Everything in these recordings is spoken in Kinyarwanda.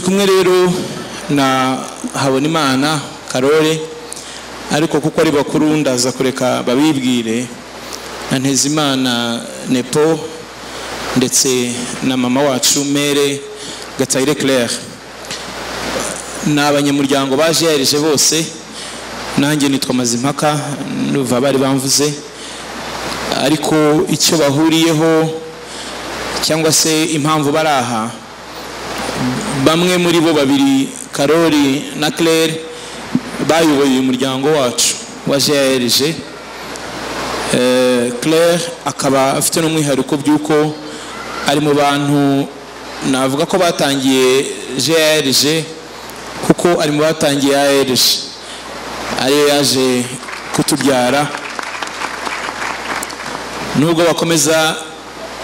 kumwe rero na habonimana karore ariko kuko ari bakuru ndaza kureka babibwire na ntezimana nepo ndetse na mama wacu mere gatayire claire ni abanyamuryango baje yarije bose nanjye nitwa mazimpaka nuva bari bamvuze ariko icyo bahuriyeho cyangwa se impamvu bari aha bamwe muri bo babiri karori na claire bayoboye uyu muryango wacu wa grg claire akaba afite n'umwihariko by'uko ari mu bantu navuga ko batangiye grg kuko ari mu batangiye arg ariyo yaje kutubyara nubwo bakomeza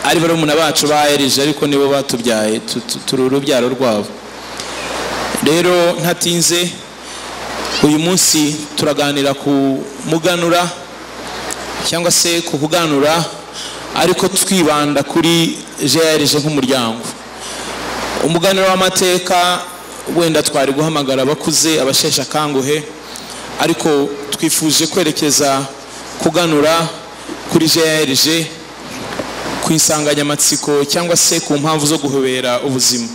ari barumuna bacu ba erije ariko nibo batubyaye turi urubyaro rwabo rero ntatinze uyu munsi turaganira ku muganura cyangwa se ku kuganura ariko twibanda kuri grg nk'umuryango umuganura w'amateka wenda twari guhamagara abakuze abasheshe akanguhe ariko twifuje kwerekeza kuganura kuri grg ku insanganyamatsiko cyangwa se ku mpamvu zo guhobera ubuzima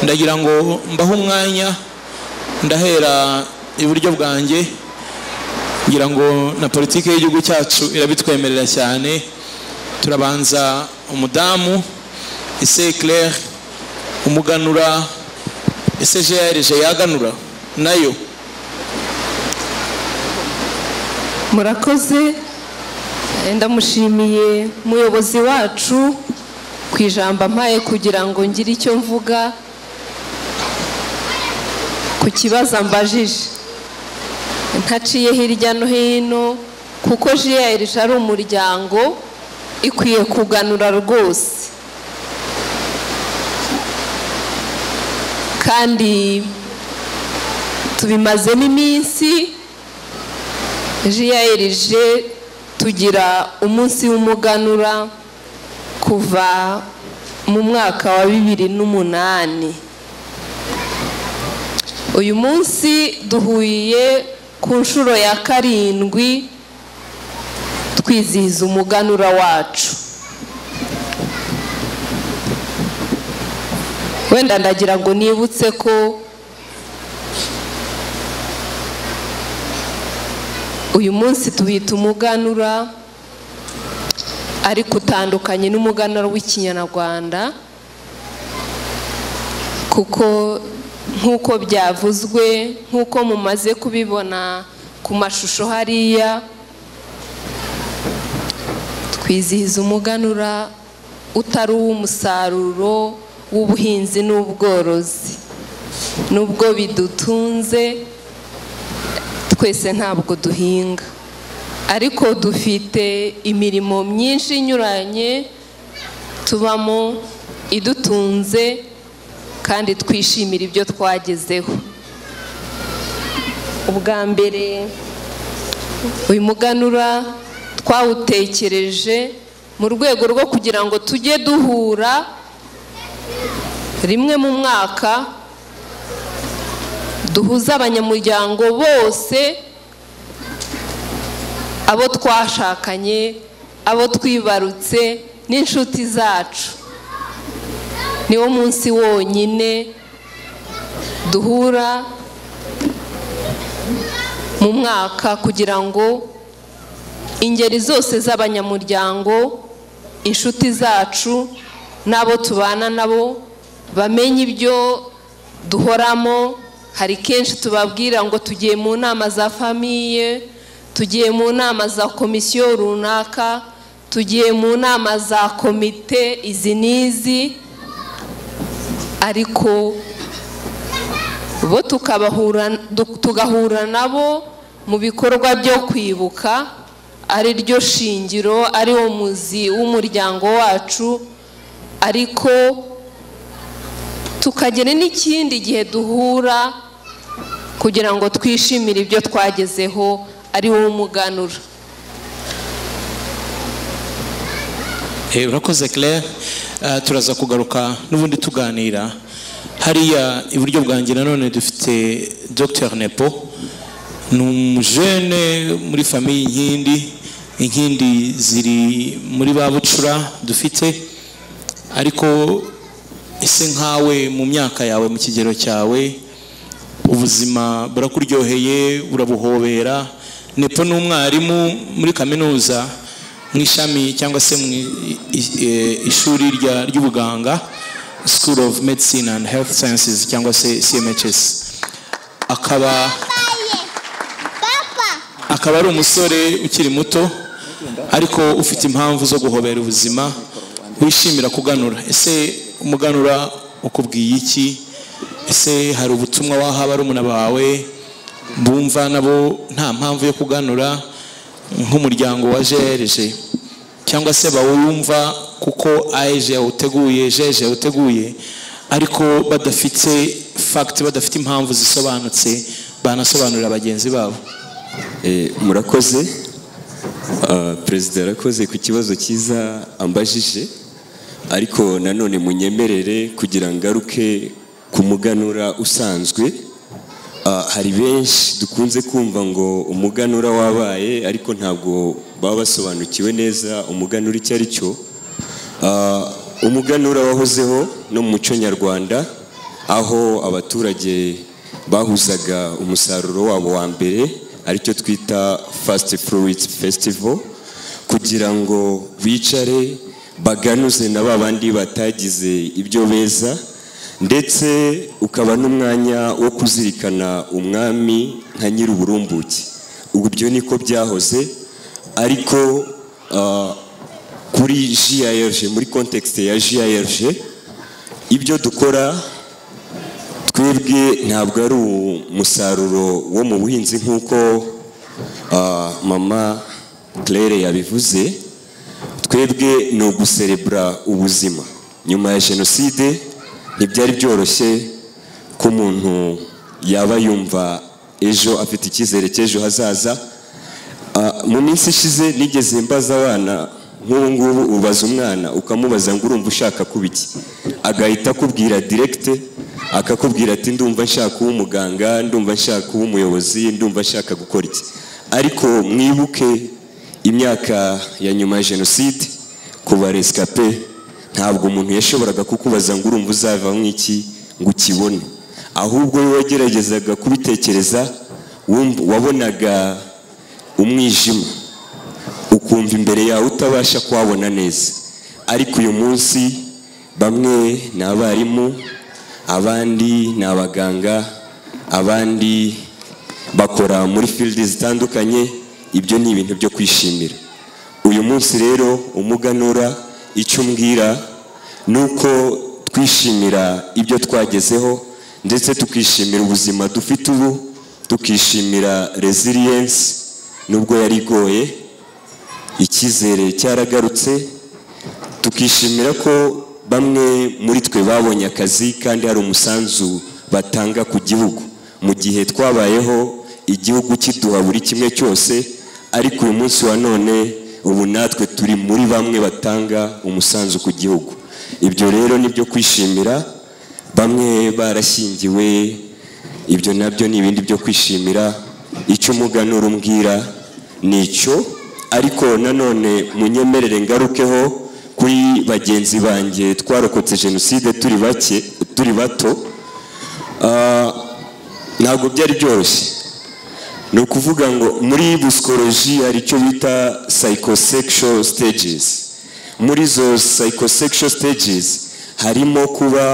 ndagira ngo mbahe umwanya ndahera iburyo bwanjye ngira ngo na politiki y'igihugu cyacu irabitwemerera cyane turabanza umudamu ese claire umuganura ese grg yaganura nayo murakoze ndamushimiye umuyobozi wacu ku ijambo ampaye kugira ngo ngire icyo mvuga ku kibazo mbajije ntaciye hirya no hino kuko jiyerije ari umuryango ikwiye kuganura rwose kandi tubimazemo iminsi jiyerije tugira umunsi w'umuganura kuva mu mwaka wa bibiri n'umunani uyu munsi duhuye ku nshuro ya karindwi twizihiza umuganura wacu wenda ndagira ngo nibutse ko uyu munsi tubita umuganura ariko utandukanye n'umuganura w'ikinyarwanda kuko nk'uko byavuzwe nk'uko mumaze kubibona ku mashusho hariya twizihiza umuganura utari uw'umusaruro w'ubuhinzi n'ubworozi nubwo bidutunze twese ntabwo duhinga ariko dufite imirimo myinshi inyuranye tubamo idutunze kandi twishimira ibyo twagezeho ubwa mbere uyu muganura twawutekereje mu rwego rwo kugira ngo tujye duhura rimwe mu mwaka duhuza abanyamuryango bose abo twashakanye abo twibarutse n'inshuti zacu niwo munsi wonyine duhura mu mwaka kugira ngo ingeri zose z'abanyamuryango inshuti zacu n'abo tubana nabo bamenye ibyo duhoramo hari kenshi tubabwira ngo tugiye mu nama za famiye tugiye mu nama za komisiyo runaka tugiye mu nama za komite izi n'izi ariko bo tugahura nabo mu bikorwa byo kwibuka ari ryo shingiro ari wo muzi w'umuryango wacu ariko tukagira n'ikindi gihe duhura kugira ngo twishimire ibyo twagezeho ari wowe umuganura urakoze claire turaza kugaruka n'ubundi tuganira hariya iburyo bwanjye nanone dufite dr nepo ni umujene muri famiye inkindi inkindi ziri muri ba bucura dufite ariko ese nkawe mu myaka yawe mu kigero cyawe ubuzima burakuryoheye urabuhobera nepo ni umwarimu muri kaminuza mu ishami cyangwa se mu i- i- e- ishuri rya- ry'ubuganga school of medicine and health sciences cyangwa se cmhs akaba akaba ari umusore ukiri muto ariko ufite impamvu zo guhobera ubuzima wishimira kuganura ese umuganura ukubwiye iki ese hari ubutumwa waha barumuna bawe bumva nabo nta mpamvu yo kuganura nk'umuryango wa jereje cyangwa se bawumva kuko aje yawuteguye jeje yawuteguye ariko badafite fagiti badafite impamvu zisobanutse banasobanurira bagenzi babo Eh, murakoze Ah, perezida yarakoze ku kibazo cyiza ambajije ariko nanone munyemerere kugira ngaruke ku muganura usanzwe Ah, hari benshi dukunze kumva ngo umuganura wabaye ariko ntabwo baba basobanukiwe neza umuganura icyo ari cyo Ah, umuganura wahozeho no mu muco nyarwanda aho abaturage bahuzaga umusaruro wabo wa mbere aricyo twita fasiti fruit festival kugira ngo bicare baganuze na ba bandi batagize ibyo beza ndetse ukaba n'umwanya wo kuzirikana umwami nka nyir'uburumbuke ubwo ibyo niko byahoze ariko ah, kuri GIRG muri context ya GIRG ibyo dukora twebwe ntabwo ari umusaruro wo mu buhinzi nk'uko ah, mama Claire yabivuze twebwe ni uguserebura ubuzima nyuma ya jenoside ntibyari byoroshye ko umuntu yaba yumva ejo afite icyizere cy'ejo hazaza Ah, mu minsi ishize nigeze mbaza abana nk'ubu ngubu ubaza umwana ukamubaza ngo urumva ushaka kuba iki agahita akubwira direkite akakubwira ati ndumva nshaka uba umuganga ndumva nshaka uba umuyobozi ndumva nshaka gukora iki ariko mwibuke imyaka ya nyuma ya jenoside kuba resikape ntabwo umuntu yashoboraga kukubaza ngo urumva uzava nk'iki ngo ukibone ahubwo we wageragezaga kubitekereza wumva- wabonaga umwijima ukumva imbere yawe utabasha kuhabona neza ariko uyu munsi bamwe ni abarimu abandi ni abaganga abandi bakora muri field zitandukanye ibyo ni ibintu byo kwishimira uyu munsi rero umuganura icyo umbwira ni uko twishimira ibyo twagezeho ndetse tukishimira ubuzima dufite ubu tukishimira resilience nubwo yari igoye icyizere cyaragarutse tukishimira ko bamwe muri twe babonye akazi kandi hari umusanzu batanga ku gihugu mu gihe twabayeho igihugu kiduha buri kimwe cyose ariko uyu munsi wa none ubu natwe turi muri bamwe batanga umusanzu ku gihugu ibyo rero ni byo kwishimira bamwe barashyingiwe ibyo nabyo ni ibindi byo kwishimira icyo umuganura umbwira ni icyo ariko nanone munyemerere ngarukeho kuri bagenzi banjye twarokotse jenoside turi bake turi bato Ah, ntabwo byari byoroshye ni ukuvuga ngo muri busikoloji hari icyo bita psychosexual stages muri izo psychosexual stages harimo kuba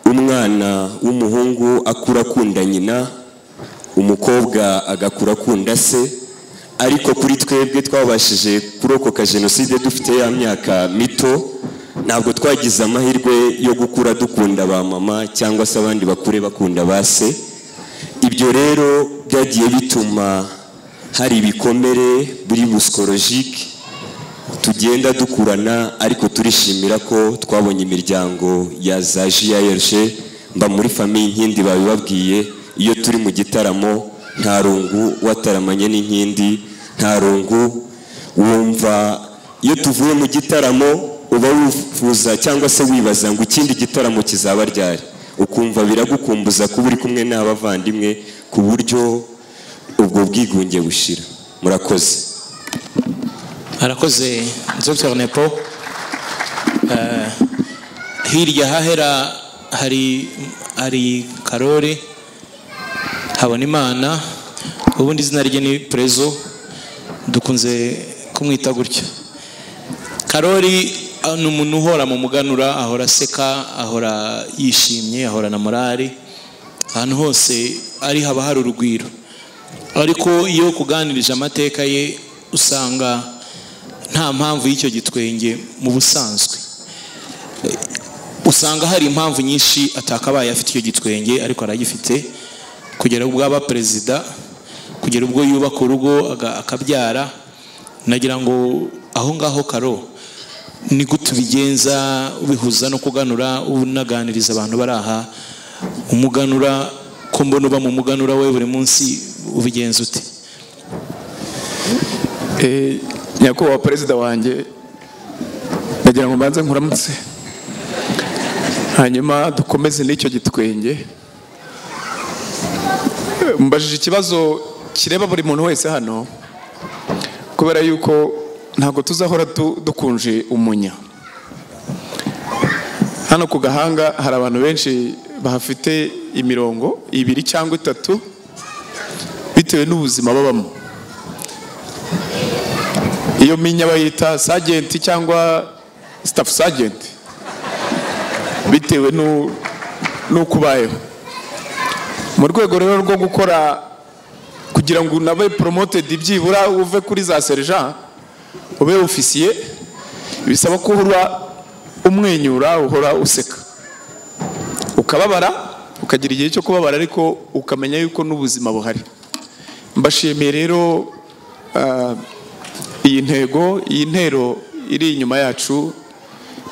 umwana w'umuhungu akura akunda nyina umukobwa agakura akunda se ariko kuri twebwe twabashije kurokoka jenoside dufite ya myaka mito ntabwo twagize amahirwe yo gukura dukunda ba mama cyangwa se abandi bakure bakunda ba se ibyo rero byagiye bituma hari ibikomere buri busikolojike tugenda dukurana ariko turishimira ko twabonye imiryango ya za GIRG mba muri famiye inkindi babibabwiye iyo turi mu gitaramo nta rungu wataramanye n'inkindi nta rungu wumva iyo tuvuye mu gitaramo uba wifuza cyangwa se wibaza ngo ikindi gitaramo kizaba ryari ukumva biragukumbuza kuba uri kumwe n'abavandimwe ku buryo ubwo bwigunge bushira murakoze arakoze Dr nepo Eh, hirya hahera hari hari karori habona imana ubundi izina rye ni prezo dukunze kumwita gutya karori ah, ni umuntu uhora mu muganura ahora aseka ahora yishimye ahorana morali ahantu hose ari haba hari urugwiro ariko iyo kuganirije amateka ye usanga nta mpamvu y'icyo gitwenge mu busanzwe usanga hari impamvu nyinshi atakabaye afite icyo gitwenge ariko aragifite kugera ubwo aba perezida kugera ubwo yubaka urugo aga- akabyara nagira ngo aho ngaho karo ni gute ubigenza ubihuza no kuganura unaganiriza abantu bari aha umuganura ko mbona uba mu muganura we buri munsi ubigenza ute Eh, nyakubahwa perezida wanjye ndagira ngo mbanze nkuramutse hanyuma dukomeze n'icyo gitwenge Eh, mbajije ikibazo kireba buri muntu wese hano kubera yuko ntabwo tuzahora du- dukunje umunya hano ku gahanga hari abantu benshi bahafite imirongo ibiri cyangwa itatu bitewe n'ubuzima babamo iyo minya bayita sajenti cyangwa sitafu sajenti bitewe n'u- n'uko ubayeho mu rwego rero rwo gukora kugira ngo unabe poromotedi byibura uve kuri za serija ube ofisiye bisaba ko uhora umwenyura uhora useka ukababara ukagira igihe cyo kubabara ariko ukamenya yuko n'ubuzima buhari mbashimiye rero ah, iyi ntego iyi ntero iri inyuma yacu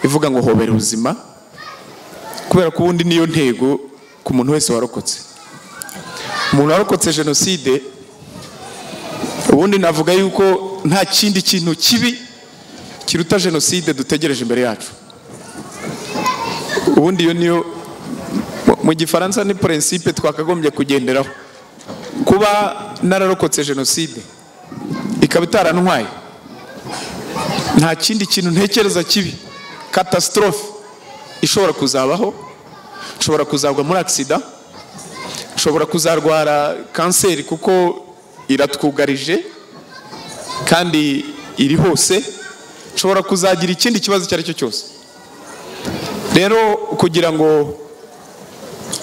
ivuga ngo hobera ubuzima kubera ko ubundi niyo ntego ku muntu wese warokotse umuntu warokotse jenoside ubundi navuga yuko nta kindi kintu kibi kiruta jenoside dutegereje imbere yacu ubundi iyo niyo mu- mu gifaransa ni prinsipe twakagombye kugenderaho kuba nararokotse jenoside ikaba itarantwaye nta kindi kintu ntekereza kibi katasitorofe ishobora kuzabaho nshobora kuzagwa muri agisida nshobora kuzarwara kanseri kuko iratwugarije kandi iri hose nshobora kuzagira ikindi kibazo icyo ari cyo cyose rero kugira ngo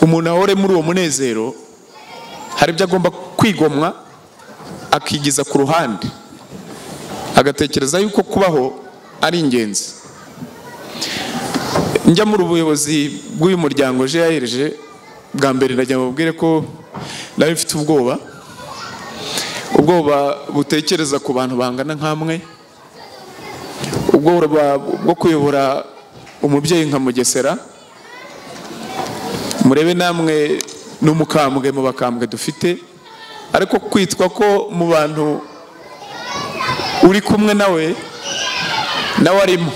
umuntu ahore muri uwo munezero hari ibyo agomba kwigomwa akigiza ku ruhande agatekereza yuko kubaho ari ingenzi njya muri ubuyobozi bw'uyu muryango grg bwa mbere ndajya mubwire ko nari mfite ubwoba ubwoba butekereza ku bantu bangana nkamwe ubwoba bwo kuyobora umubyeyi nka mugesera murebe namwe n'umukambwe mu bakambwe dufite ariko kwitwa ko mu bantu uri kumwe nawe nawe arimo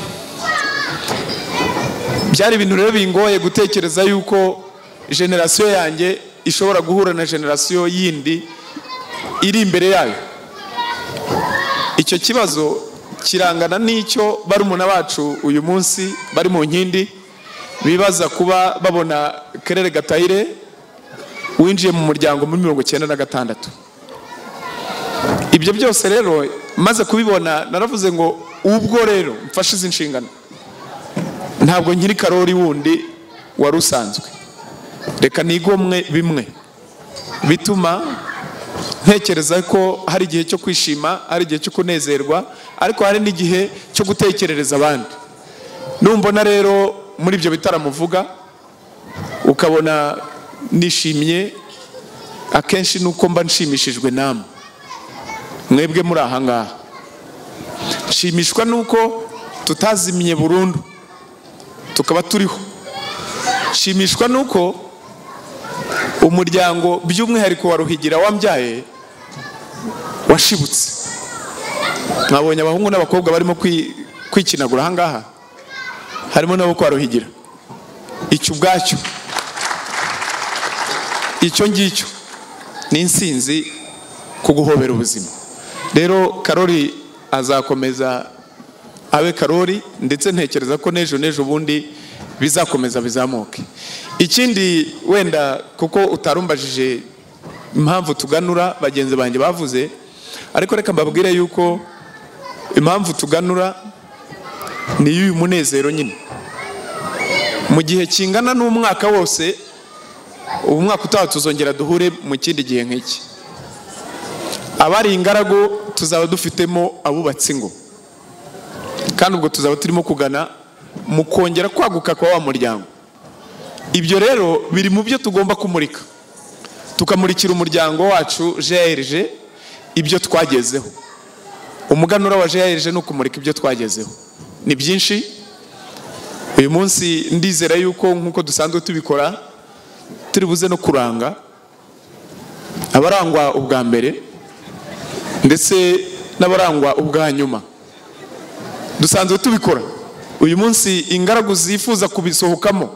byari ibintu rero bingoye gutekereza yuko generasiyo yanjye ishobora guhura na generasiyo yindi iri imbere yayo icyo kibazo kirangana n'icyo barumuna bacu uyu munsi bari mu nkindi bibaza kuba babona kerere gatayire winjiye mu muryango muri mirongo icyenda na gatandatu ibyo byose rero maze kubibona naravuze ngo ubwo rero mfashe izi nshingano ntabwo nkiri karori wundi wari usanzwe reka nigomwe bimwe bituma ntekereza ko hari igihe cyo kwishima hari igihe cyo kunezerwa ariko hari n'igihe cyo gutekerereza abandi numbona rero muri ibyo bitaramo uvuga ukabona nishimye akenshi nuko mba nshimishijwe namwe mwebwe muri aha ngaha nshimishwa nuko tutazimye burundu tukaba turiho nshimishwa nuko umuryango by'umwihariko wa ruhigira wambyaye washibutse mwabonye abahungu n'abakobwa barimo kwi- kwikinagura aha ngaha harimo n'abo kwa ruhigira icyo ubwacyo icyo ngicyo ni insinzi ku guhobera ubuzima rero karori azakomeza abe karori ndetse ntekereza ko n'ejo n'ejo ubundi bizakomeza bizamuke ikindi wenda kuko utarumbajije impamvu tuganura bagenzi banjye bavuze ariko reka mbabwire yuko impamvu tuganura ni iy'uyu munezero nyine mu gihe kingana n'umwaka wose ubu mwaka utaha tuzongera duhure mu kindi gihe nk'iki abari ingaragu tuzaba dufitemo abubatse ingo kandi ubwo tuzaba turimo kugana mu kongera kwaguka kwa wa muryango ibyo rero biri mu byo tugomba kumurika tukamurikira umuryango wacu grg ibyo twagezeho umuganura wa grg ni ukumurika ibyo twagezeho ni byinshi uyu munsi ndizera yuko nk'uko dusanzwe tubikora turi buze no kuranga abarangwa ubwa mbere ndetse n'abarangwa ubwa nyuma dusanzwe tubikora uyu munsi ingaragu zifuza kubisohokamo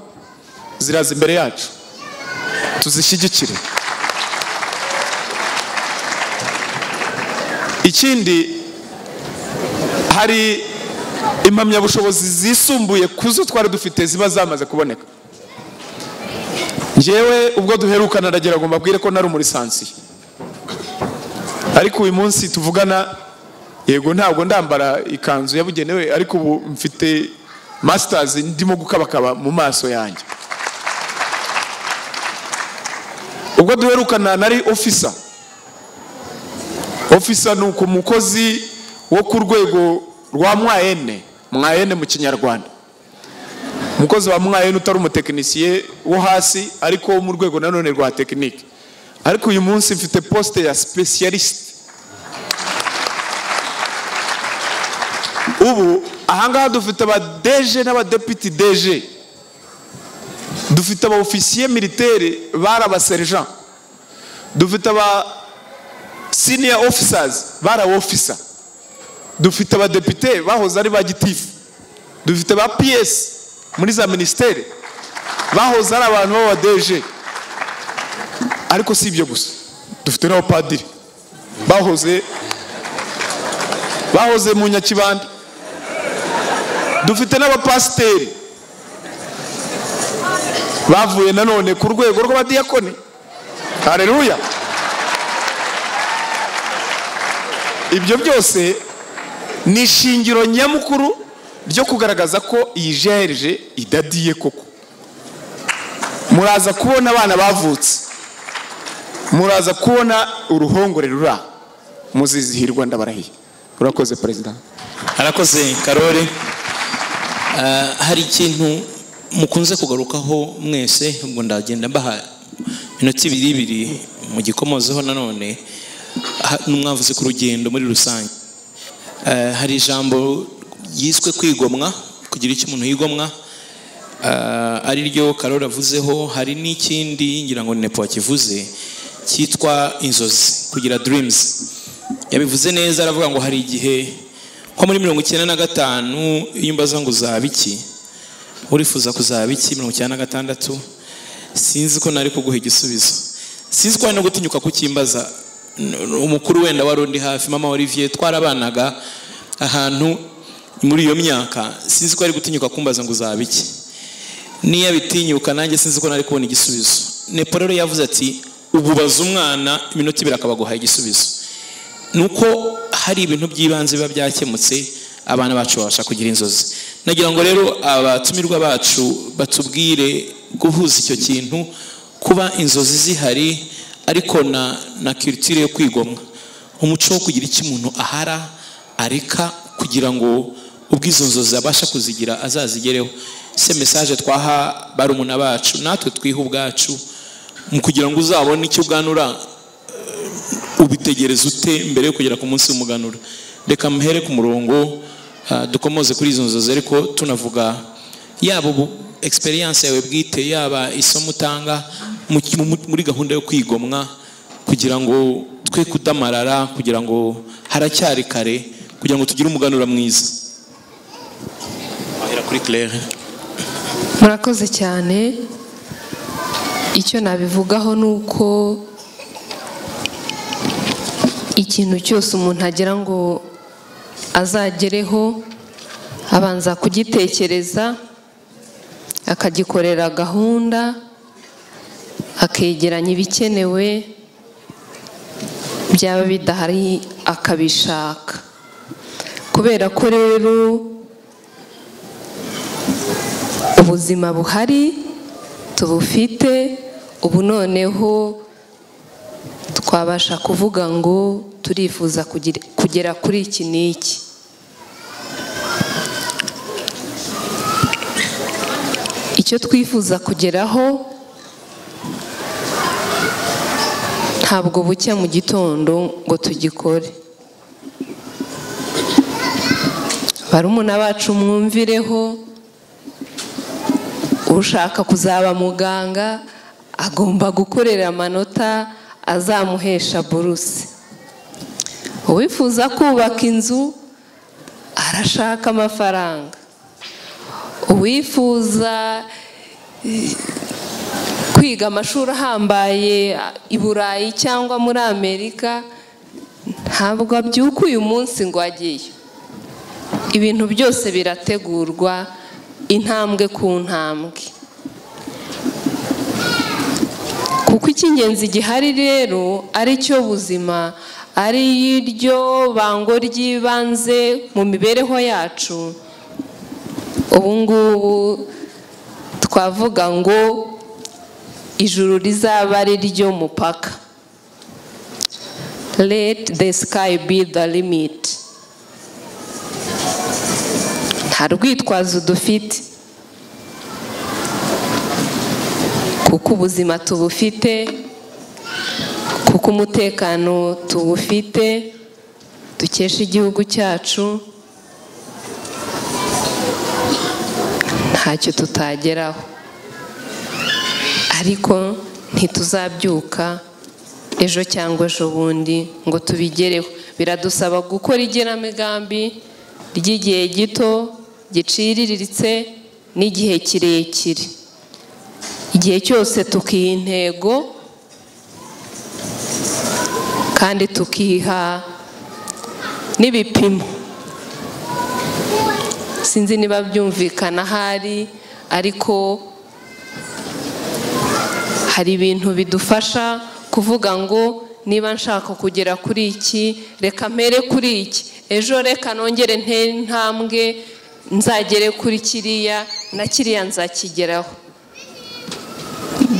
ziraza imbere yacu tuzishyigikire ikindi hari impamyabushobozi zisumbuye ku zo twari dufite ziba zamaze kuboneka ngewe ubwo duherukana aragira ngo mbabwire ko nari umurisansiye ariko uyu munsi tuvugana yego ntabwo ndambara ikanzu yabugenewe ariko ubu mfite masitazi ndimo gukabakaba mu maso yanjye ubwo duherukana nari ofisa ofisa ni uku mukozi wo ku rwego rwa mwayene mwayene mu kinyarwanda umukozi wa mwayene utari umutekinisiye wo hasi ariko wo mu rwego nanone rwa tekinike ariko uyu munsi mfite posite ya specialist ubu ahangaha dufite aba deje n'abadepite deje dufite aba ofisiye militeri bari abaserejan dufite aba senior officers bari aba officer dufite abadepite bahoze ari ba gitifu dufite ba piyesi muri za minisiteri bahoze ari abantu b'abadeje ariko si ibyo gusa dufite n'abapadiri bahoze bahoze mu nyakibanda dufite n'abapasiteri bavuye nanone ku rwego rw'abadiyakoni hareruya ibyo byose ni ishingiro nyamukuru ryo kugaragaza ko iyi jerije idadiye koko muraza kubona abana bavutse muraza kubona uruhongore rura muzizihirwa ndabarahiye urakoze perezida arakoze karori hari ikintu mukunze kugarukaho mwese ubwo ndagenda mbaha inoti ibiri ibiri mu gikomozeho nanone n'umwavuzi ku rugendo muri rusange hari ijambo ryiswe kwigomwa kugira icyo umuntu yigomwa ari ryo karori avuzeho hari n'ikindi ngira ngo ni nepo wakivuze cyitwa inzozi kugira dirimuzi yabivuze neza aravuga ngo hari igihe nko muri mirongo icyenda na gatanu iyo umbaza ngo uzaba iki urifuza kuzaba iki mirongo icyenda na gatandatu sinzi ko nari kuguha igisubizo sinzi ko hari no gutinyuka kukimbaza umukuru wenda wari undi hafi mama olivier twarabanaga ahantu muri iyo myaka sinzi ko ari gutinyuka kumbaza ngo uzaba iki niyo bitinyuka nanjye sinzi ko nari kubona igisubizo nepo rero yavuze ati ububaza umwana iminota ibiri akaba aguha igisubizo nuko hari ibintu by'ibanze biba byakemutse abana bacu babasha kugira inzozi nagira ngo rero abatumirwa bacu batubwire guhuza icyo kintu kuba inzozi zihari ariko na na kiritire yo kwigomwa umuco wo kugira icyo umuntu ahara areka kugira ngo ubwo izo nzozi abasha kuzigira azazigereho se mesaje twaha barumuna bacu natwe twiha ubwacu mu kugira ngo uzabone icyo uganura ubitegereza ute mbere yo kugera ku munsi w'umuganura reka muhere ku murongo ah, dukomoze kuri izo nzozi ariko tunavuga yaba ubu egisperiyanse yawe bwite yaba isomo utanga mu- mu- muri gahunda yo kwigomwa kugira ngo twe kudamarara kugira ngo haracyari kare kugira ngo tugire umuganura mwiza wahera kuri claire murakoze cyane icyo nabivugaho ni uko ikintu cyose umuntu agira ngo azagereho abanza kugitekereza akagikorera gahunda akegeranya ibikenewe byaba bidahari akabishaka kubera ko rero ubuzima buhari tubufite ubu noneho twabasha kuvuga ngo turifuza kugira- kugera kuri iki n'iki icyo twifuza kugeraho ntabwo bucya mu gitondo ngo tugikore barumuna bacu mwumvireho ushaka kuzaba muganga agomba gukorera amanota azamuhesha buruse uwifuza kubaka inzu arashaka amafaranga uwifuza eh, kwiga amashuri ahambaye i burayi cyangwa muri amerika ntabwo abyuka uyu munsi ngo agiye ibintu byose birategurwa intambwe ku ntambwe kuko icy'ingenzi gihari rero ari cyo buzima ari iryo bango ry'ibanze mu mibereho yacu ubu ngubu twavuga ngo ijuru rizaba ari ryo mupaka let the sky be the limit nta rwitwazo dufite kuko ubuzima tubufite kuko umutekano tuwufite dukesha igihugu cyacu ntacyo tutageraho ariko ntituzabyuka ejo cyangwa ejo bundi ngo tubigereho biradusaba gukora igenamigambi ry'igihe gito giciriritse n'igihe kirekire igihe cyose tukiha intego kandi tukiha n'ibipimo sinzi niba byumvikana ahari ariko hari ibintu bidufasha kuvuga ngo niba nshaka kugera kuri iki reka mpere kuri iki ejo reka nongere ntere intambwe nzagere kuri kiriya na kiriya nzakigeraho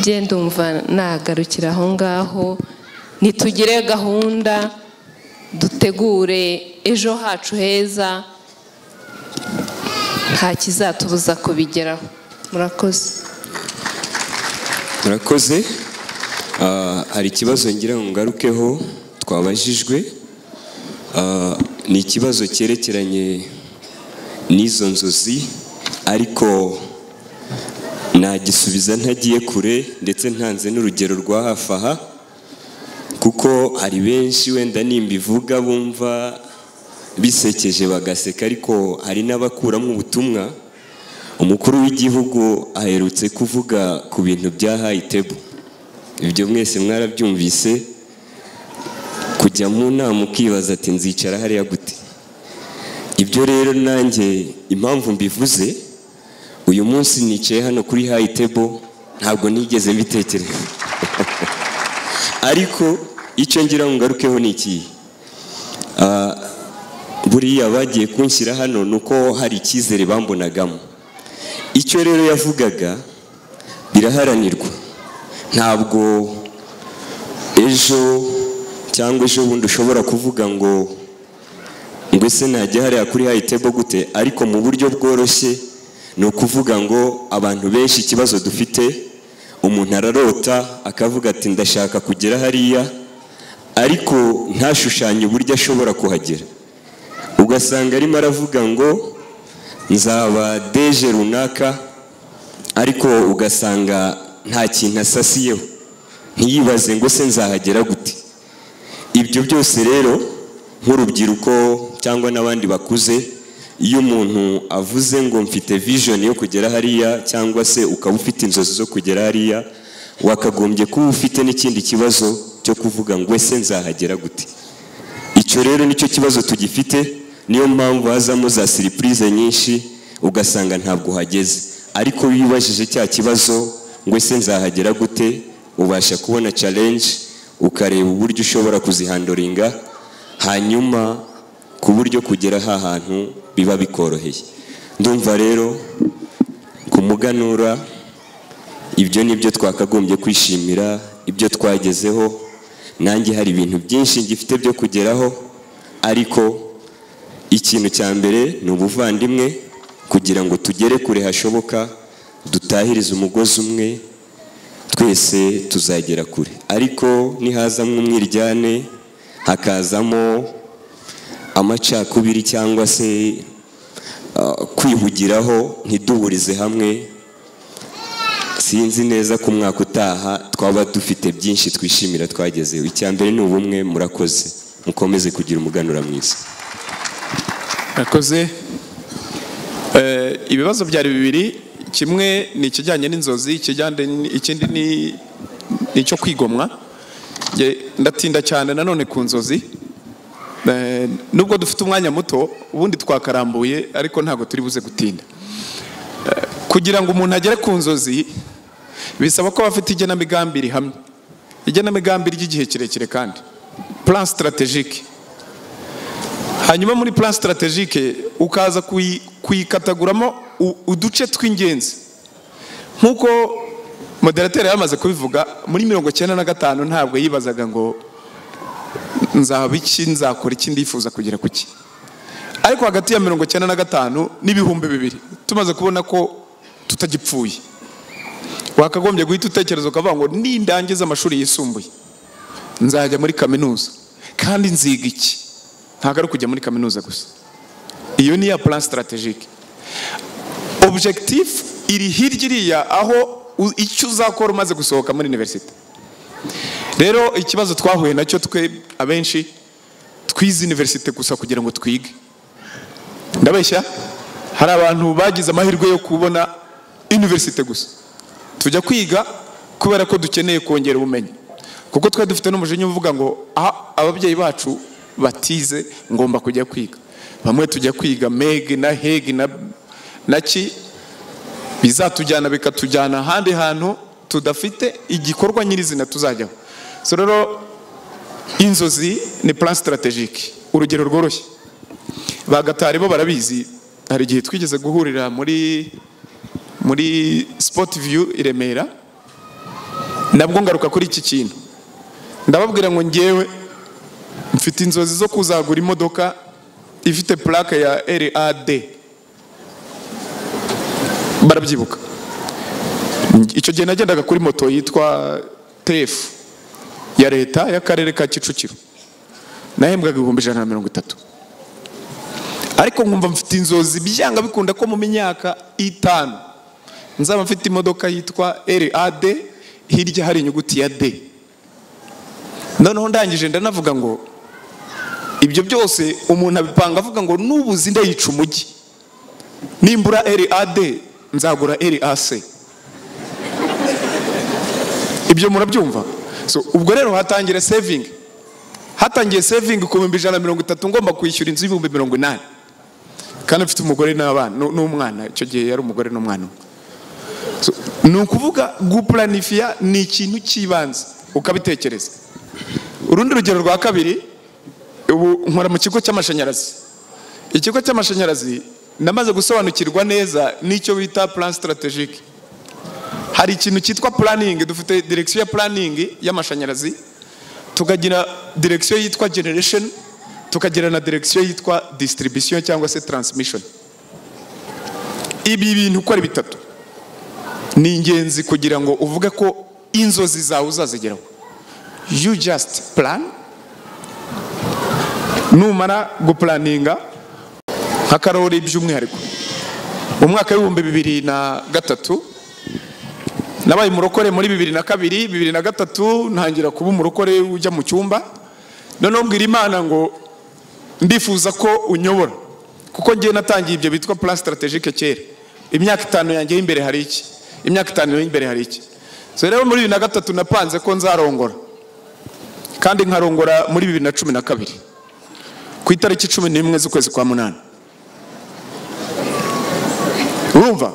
genda umva nagarukira aho ngaho nitugire gahunda dutegure ejo hacu heza nta kizatubuza kubigeraho murakoze murakoze Ah, hari ikibazo ngira ngo ngarukeho twabajijwe Ah, ni ikibazo cyerekeranye n'izo nzozi ariko nagisubiza ntagiye kure ndetse ntanze n'urugero rwa hafi aha kuko hari benshi wenda nimbivuga bumva bisekeje bagaseka ariko hari n'abakuramo ubutumwa umukuru w'igihugu aherutse kuvuga ku bintu bya hayitebo ibyo mwese mwarabyumvise kujya mu nama ukibaza ati nzicara hariya gute ibyo rero nanjye impamvu mbivuze uyu munsi nicaye hano kuri hayitebo ntabwo nigeze mbitekereza ariko icyo ngira ngo ngarukeho ni ikihe Ah, buriya bagiye kunshyira hano ni uko hari icyizere bambonagamo icyo rero yavugaga biraharanirwa ntabwo ejo cyangwa ejo bundi ushobora kuvuga ngo ngo ese najya hariya kuri hayitebo gute ariko mu buryo bworoshye ni ukuvuga ngo abantu benshi ikibazo dufite umuntu ararota akavuga ati ndashaka kugera hariya ariko ntashushanye uburyo ashobora kuhagera ugasanga arimo aravuga ngo nzaba deje runaka ariko ugasanga nta kintu asasiyeho ntiyibaze ngo se nzahagera gute ibyo byose rero nk'urubyiruko cyangwa n'abandi bakuze iyo umuntu avuze ngo mfite vision yo kugera hariya cyangwa se ukaba ufite inzozi zo kugera hariya wakagombye kuba ufite n'ikindi kibazo cyo kuvuga ngo ese nzahagera gute icyo rero nicyo kibazo tugifite niyo mpamvu hazamo za siripurize nyinshi ugasanga ntabwo uhageze ariko iyo ubajije cya kibazo ngo ese nzahagera gute ubasha kubona challenge ukareba uburyo ushobora kuzihandoringa hanyuma ku buryo kugera ha hantu biba bikoroheye ndumva rero ku muganura ibyo ni byo twakagombye kwishimira ibyo twagezeho nanjye hari ibintu byinshi ngifite byo kugeraho ariko ikintu cya mbere ni ubuvandimwe kugira ngo tugere kure hashoboka dutahirize umugozi umwe twese tuzagera kure ariko nihazamo umwiryane hakazamo amacakubiri cyangwa se ah, kwihugiraho ntiduburize hamwe sinzi neza ko umwaka utaha twaba dufite byinshi twishimira twagezeho icya mbere ni ubumwe murakoze mukomeze kugira umuganura mwiza Nakoze Eh, ibibazo byari bibiri kimwe ni ikijyanye n'inzozi ikijyanye n- ikindi ni ni icyo kwigomwa Nge- ndatinda cyane nanone ku nzozi Eh, nubwo dufite umwanya muto ubundi twakarambuye ariko ntabwo turi buze gutinda Eh, kugira ngo umuntu agere ku nzozi bisaba ko aba afite igenamigambi rihamye igenamigambi ry'igihe kirekire kandi plan strategique hanyuma muri plan strategique ukaza kuyi- kuyikataguramo u- uduce tw'ingenzi nk'uko moderateur yamaze kubivuga muri mirongo cyenda na gatanu ntabwo yibazaga ngo nzaba iki nzakora iki ndifuza kugera ku ki ariko hagati ya mirongo cyenda na gatanu n'ibihumbi bibiri tumaze kubona ko tutagipfuye wakagombye guhita utekereza ukavuga ngo nindangiza amashuri yisumbuye nzajya muri kaminuza kandi nziga iki ntabwo ari ukujya muri kaminuza gusa iyo ni iya plan strategique objectif iri hirya iriya aho u- icyo uzakora umaze gusohoka muri universite rero ikibazo twahuye nacyo twe abenshi twize universite gusa kugira ngo twige ndabeshya hari abantu bagize amahirwe yo kubona universite gusa tujya kwiga kubera ko dukeneye kongera ubumenyi kuko twari dufite n'umujinya uvuga ngo aha ababyeyi bacu batize ngomba kujya kwiga bamwe tujya kwiga mege na hege na, na ki bizatujyana bikatujyana ahandi hantu tudafite igikorwa nyirizina tuzajyaho so rero inzozi ni plan strategique urugero rworoshye bagatari bo barabizi hari igihe twigeze guhurira muri muri sport view i remera nabwo ngaruka kuri iki kintu ndababwira ngo ngewe mfite inzozi zo kuzagura imodoka ifite plaque ya rad barabyibuka icyo gihe nagendaga kuri moto yitwa tefu ya leta y'akarere ka kicukiro nahembwaga ibihumbi ijana na mirongo itatu ariko nkumva mfite inzozi byanga bikunda ko mu myaka itanu nzaba mfite imodoka yitwa rad hirya hari inyuguti ya d noneho ndangije ndanavuga ngo ibyo byose umuntu abipanga avuga ngo nubuze indayica umujyi nimbura rad nzagura rac ibyo murabyumva so ubwo rero hatangira saving hatangiye saving ku bihumbi ijana na mirongo itatu ngomba kwishyura inzu y'ibihumbi mirongo inani kandi mfite umugore n'abana nu- n'umwana icyo gihe yari umugore n'umwana umwe So, ni ukuvuga gupuranifiya ni ikintu cy'ibanze ukabitekereza urundi rugero rwa kabiri ubu nkora mu kigo cy'amashanyarazi ikigo cy'amashanyarazi namaze gusobanukirwa neza n'icyo bita plan strategique hari ikintu cyitwa planning dufite direction ya planning y'amashanyarazi tukagira direction yitwa generation tukagira na direction yitwa distribution cyangwa se transmission ibi bintu uko ari bitatu ni ingenzi kugira ngo uvuge ko inzozi zawe uzazigeraho you just plan numara gupulaninga nka karori by'umwihariko mu mwaka w'ibihumbi bibiri na gatatu nabaye umurokore muri bibiri na kabiri bibiri na gatatu ntangira kuba umurokore ujya mu cyumba noneho mbwira imana ngo ndifuza ko unyobora kuko ngiye natangiye ibyo bitwa plan strategique kera imyaka itanu yanjye y'imbere hari iki imyaka itanu y'imbere hari iki so rero muri bibiri na gatatu napanze ko nzarongora kandi nkarongora muri bibiri na cumi na kabiri ku itariki cumi n'imwe z'ukwezi kwa munani urumva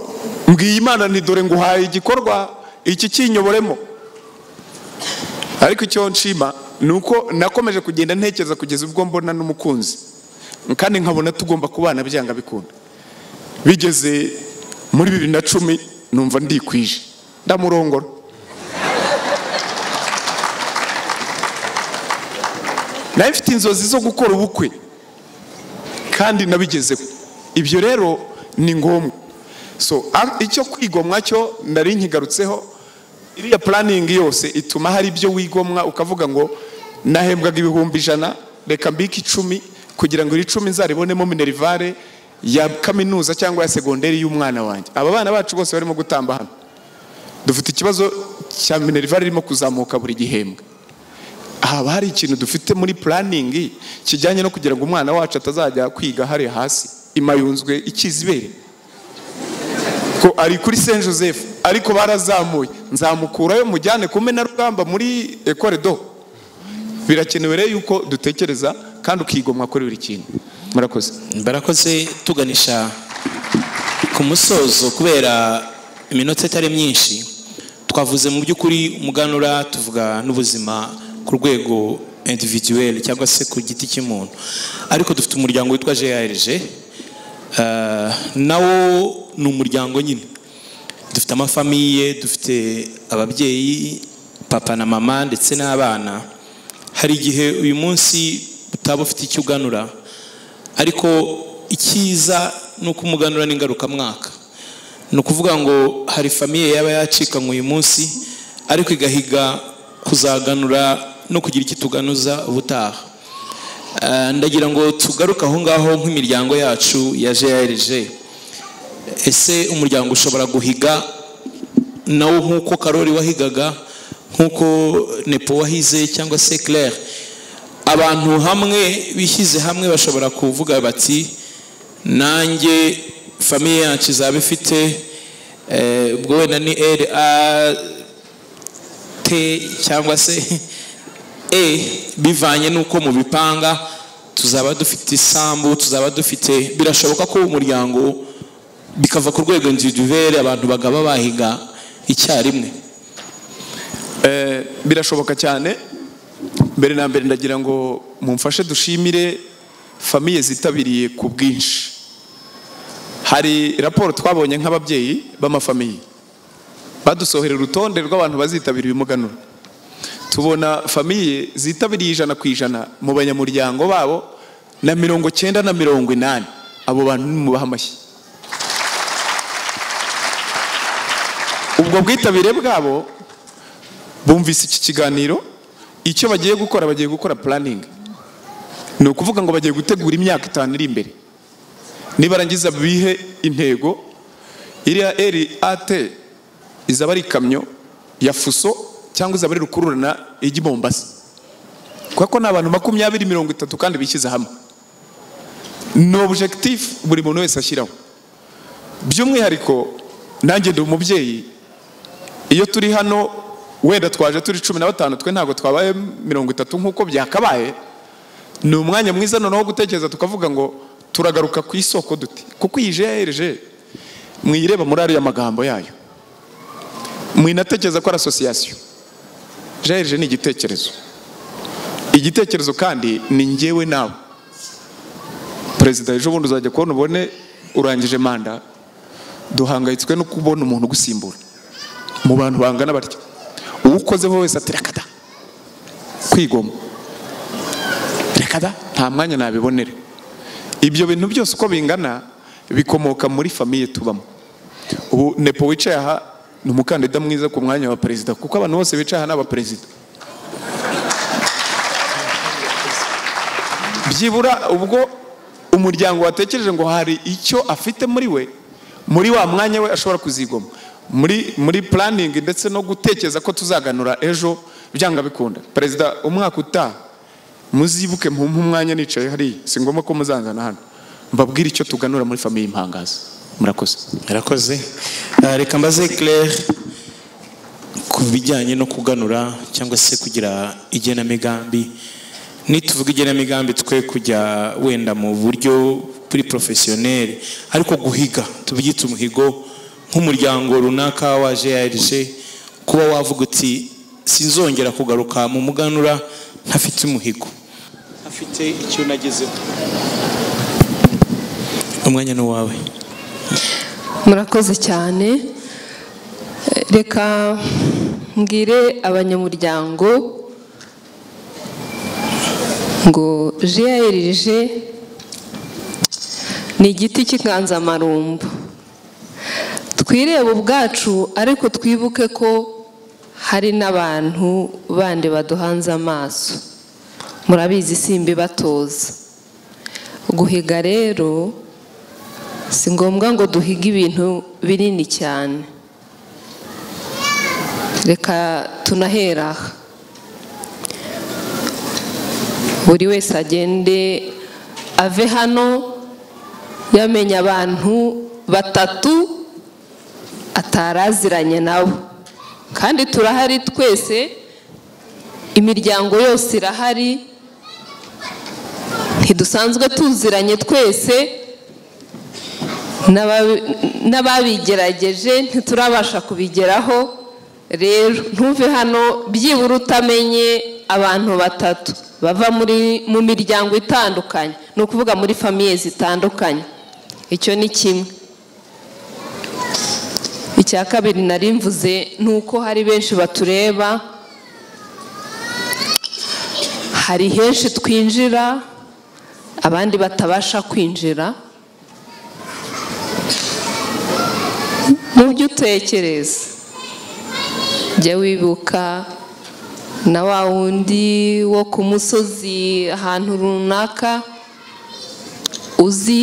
mbwiye imana ni dore nguhaye igikorwa iki kinyoboremo ariko icyo nshima ni uko nakomeje kugenda ntekereza kugeza ubwo mbona n'umukunzi kandi nkabona tugomba kubana byanga bikunda bigeze muri bibiri na cumi numva ndikwije ndamurongora nawe mfite inzozi zo gukora ubukwe kandi nabigezeho ibyo rero ni ngombwa so a- icyo kwigomwa cyo nari nkigarutseho iriya puraningi yose ituma hari ibyo wigomwa ukavuga ngo nahembwaga ibihumbi ijana reka mbike icumi kugira ngo iri cumi nzaribonemo minerivare ya kaminuza cyangwa ya segonderi y'umwana wanjye aba bana bacu bose barimo gutamba hano dufite ikibazo cya minerivare irimo kuzamuka buri gihembwe haba hari ikintu dufite muri puraningi kijyanye no kugira ngo umwana wacu atazajya kwiga hariya hasi imayunzwe ikizibere ko ari kuri saint joseph ariko barazamuye nzamukurayo mujyane ku rugamba muri ekore do birakenewe rero yuko dutekereza kandi ukigomwa kuri buri kintu murakoze barakoze tuganisha ku musozo kubera iminota itari myinshi twavuze mu by'ukuri umuganura tuvuga n'ubuzima ku rwego individuel cyangwa se ku giti cy'umuntu ariko dufite umuryango witwa grg eh, nawo ni umuryango nyine dufite amafamiye dufite ababyeyi papa na mama ndetse n'abana hari igihe uyu munsi utaba ufite icyo uganura ariko icyiza ni uko umuganura n'ingarukamwaka ni ukuvuga ngo hari famiye yaba yacikanywe uyu munsi ariko igahiga kuzaganura no kugira icyo tuganuza ubutaha Eh, ndagira ngo tugaruke aho ngaho nk'imiryango yacu ya grg ese umuryango ushobora guhiga nawo nk'uko karori wahigaga nk'uko nepo wahize cyangwa se claire abantu hamwe bishyize hamwe bashobora kuvuga bati nanjye famiye yacu izaba ifite eh, ubwo wenda ni rat cyangwa se e bivanye n'uko mubipanga tuzaba dufite isambu tuzaba dufite birashoboka ko umuryango bikava ku rwego individuelle abantu bagaba bahiga icyarimwe Eh, birashoboka cyane mbere na mbere ndagira ngo mumfashe dushimire famiye zitabiriye ku bwinshi hari raporo twabonye nk'ababyeyi b'amafamiye badusohera urutonde rw'abantu bazitabira uyu muganura tubona famiye zitabiriye ijana ku ijana mu banyamuryango babo na mirongo cyenda na mirongo inani abo bantu nimubaha amashyi ubwo bwitabire bwabo bumvise iki kiganiro icyo bagiye gukora bagiye gukora puraningi ni ukuvuga ngo bagiye gutegura imyaka itanu iri imbere nibarangiza bihe intego iriya eri ate izaba ari ikamyo ya fuso cyangwa izaba ari rukururana ijya i mombasa kubera ko ni abantu makumyabiri mirongo itatu kandi bishyize hamwe ni objectif buri muntu wese ashyiraho by'umwihariko nanjye ndi umubyeyi iyo turi hano wenda twaje turi cumi na batanu twe ntabwo twabaye mirongo itatu nk'uko byakabaye ni umwanya mwiza noneho wo gutekereza tukavuga ngo turagaruka ku isoko duti kuko iyi jeje mwireba muri ariya magambo yayo mwinatekereza ko ari asosiyasiyo jeje ni igitekerezo igitekerezo kandi ni njyewe nawe perezida ejo bundi uzajya kubona ubone urangije manda duhangayitswe no kubona umuntu ugusimbura mu bantu bangana batya uwo ukozeho wese ati reka da kwigoma reka da nta mwanya nabibonere ibyo bintu byose uko bingana bikomoka muri famiye tubamo ubu nepo wicaye aha ni umukandida mwiza ku mwanya wa perezida kuko abantu bose bicaye aha ni abaperezida byibura ubwo umuryango watekereje ngo hari icyo afite muri we muri wa mwanya we ashobora kuzigoma muri muri puraningi ndetse no gutekereza ko tuzaganura ejo byanga bikunda perezida umwaka utaha muzibuke mumpe umwanya nicaye hariya si ngombwa ko muzanzana hano mbabwire icyo tuganura muri famiye impangazi murakoze murakoze Eh, reka mbaze claire ku bijyanye no kuganura cyangwa se kugira igenamigambi nituvuga igenamigambi twe kujya wenda mu buryo buri porofesiyoneri ariko guhiga tubyita umuhigo nk'umuryango runaka wa grg kuba wavuga uti sinzongera kugaruka mu muganura ntafite umuhigo afite icyo nagezeho umwanya ni uwawe murakoze cyane reka mbwire abanyamuryango ngo grg ni igiti cy'inganzamarumbu twireba ubwacu ariko twibuke ko hari n'abantu bandi baduhanze amaso murabizi simba ibatoza guhiga rero si ngombwa ngo duhige ibintu binini cyane reka tunahera aha buri wese agende ave hano yamenya abantu batatu atari aziranye nabo kandi turahari twese imiryango yose irahari ntidusanzwe tuziranye twese n'ababi- n'ababigerageje ntiturabasha kubigeraho rero ntuve hano byibura utamenye abantu batatu bava muri mu miryango itandukanye ni ukuvuga muri famiye zitandukanye icyo ni kimwe icya kabiri nari mvuze ni uko hari benshi batureba hari henshi twinjira abandi batabasha kwinjira mu byo utekereza jya wibuka na wa wundi wo ku musozi ahantu runaka uzi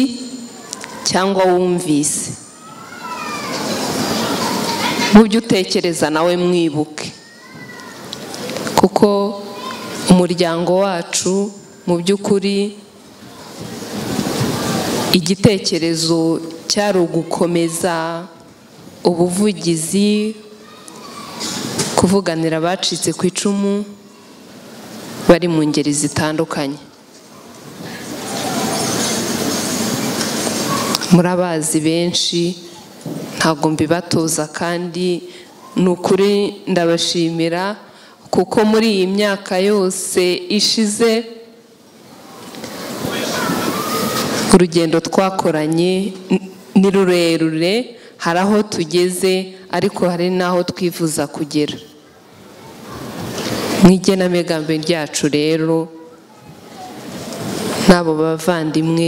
cyangwa wumvise mu byo utekereza nawe mwibuke kuko umuryango wacu mu by'ukuri igitekerezo cyari ugukomeza ubuvugizi kuvuganira abacitse ku icumu bari mu ngeri zitandukanye murabazi benshi ntabwo mbibatoza kandi ni ukuri ndabashimira kuko muri iyi myaka yose ishize urugendo twakoranye n- ni rurerure hari aho tugeze ariko hari n'aho twifuza kugera mu igenamigambi ryacu rero n'abo bavandimwe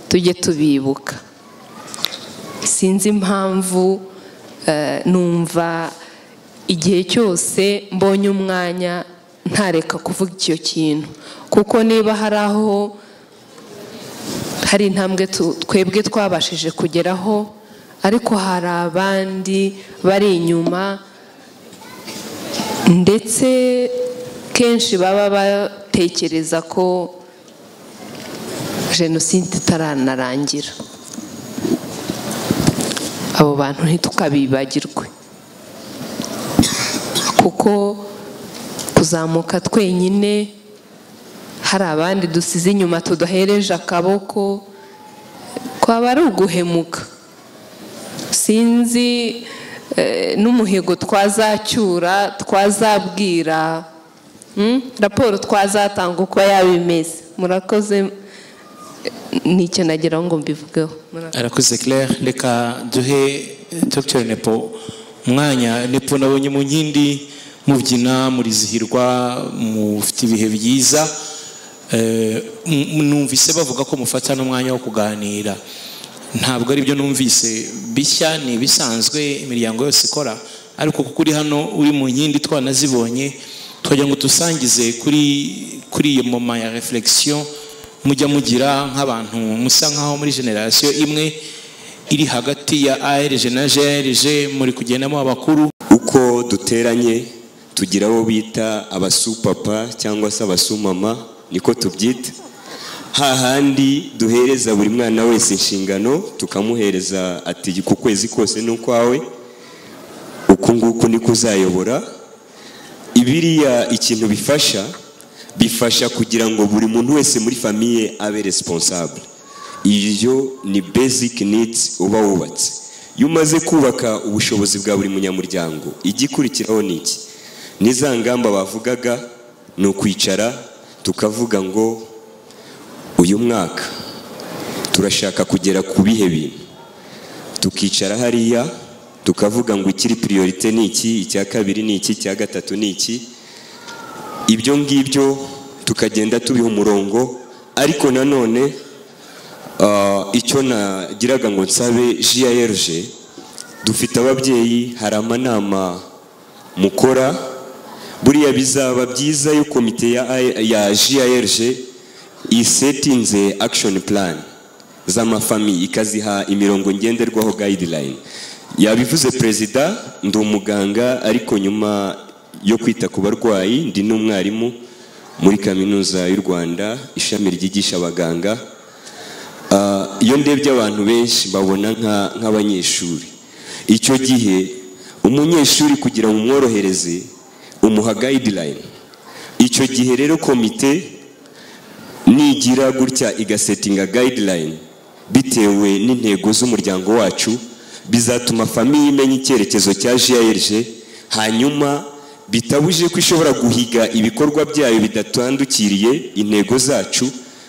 tujye tubibuka sinzi impamvu eh, numva igihe cyose mbonye umwanya ntareka kuvuga icyo kintu kuko niba hari aho hari intambwe tu- twebwe twabashije kugeraho ariko hari abandi bari inyuma ndetse kenshi baba batekereza ko jenoside itaranarangira abo bantu ntitukabibagirwe kuko kuzamuka twenyine hari abandi dusize inyuma tudahereje akaboko kwaba ari uguhemuka sinzi eh, n'umuhigo twazacyura twazabwira mm, raporo twazatanga uko yaba imeze murakoze ni icyo nageraho ngo mbivugeho Murakoze. arakoze claire reka duhe dr nepo umwanya nepo nabonye mu nkindi mubyina murizihirwa mufite ibihe byiza Eh, m- numvise bavuga ko mufata n'umwanya wo kuganira ntabwo ari byo numvise bishya ni ibisanzwe imiryango yose ikora ariko kuko uri hano uri mu nkindi twanazibonye twagira ngo dusangize kuri kuri iyo moma ya reflexion mujya mugira nk'abantu musa nk'aho muri generasiyo imwe iri hagati ya ARG na GRG muri kugendamo abakuru uko duteranye tugira abo bita abasupapa cyangwa se abasumama niko tubyita hahandi duhereza buri mwana wese inshingano tukamuhereza ati ku kwezi kose ni ukwawe uku nguku niko uzayobora biriya ikintu bifasha bifasha kugira ngo buri muntu wese muri famiye abe responsable iyo ni basic needs uba wubatse iyo umaze kubaka ubushobozi bwa buri munyamuryango igikurikiraho ni iki n'iza ngamba bavugaga ni ukwicara tukavuga ngo uyu mwaka turashaka kugera ku bihe bintu tukicara hariya tukavuga ngo ikiri priorite ni iki icya kabiri ni iki icya gatatu ni iki ibyo ngibyo tukagenda tubiha umurongo ariko nanone ah, icyo nagiraga ngo nsabe JRG dufite ababyeyi hari amanama mukora buriya bizaba byiza iyo komite ya, ya JRG isetinze action plan z'amafamiye ikaziha imirongo ngenderwaho guideline yabivuze perezida ndi umuganga ariko nyuma yo kwita ku barwayi ndi n'umwarimu muri kaminuza y'u rwanda ishami ryigisha abaganga Ah, iyo ndebye abantu benshi babona nka- nk'abanyeshuri icyo gihe umunyeshuri kugira ngo umworohereze umuha guideline icyo gihe rero komite nigira gutya igasetinga guideline bitewe n'intego z'umuryango wacu bizatuma famiye imenya icyerekezo cya JRG hanyuma bitabuje ko ishobora guhiga ibikorwa byayo bidatandukiriye intego zacu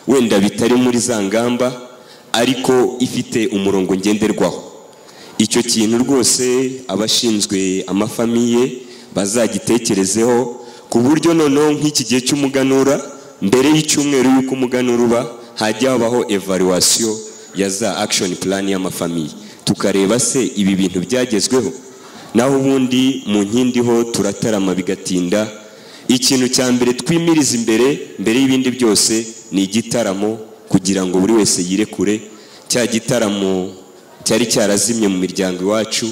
wenda bitari muri za ngamba ariko ifite umurongo ngenderwaho icyo kintu rwose abashinzwe amafamiye bazagitekerezeho ku buryo noneho nk'iki gihe cy'umuganura mbere y'icyumweru y'uko umuganura uba hajya habaho evaluation ya za action plan y'amafamiye tukareba se ibi bintu byagezweho naho ubundi mu nkindi ho turatarama bigatinda ikintu cya mbere twimiriza imbere mbere y'ibindi byose ni igitaramo kugira ngo buri wese yirekure cya gitaramo cyari cyarazimye mu miryango iwacu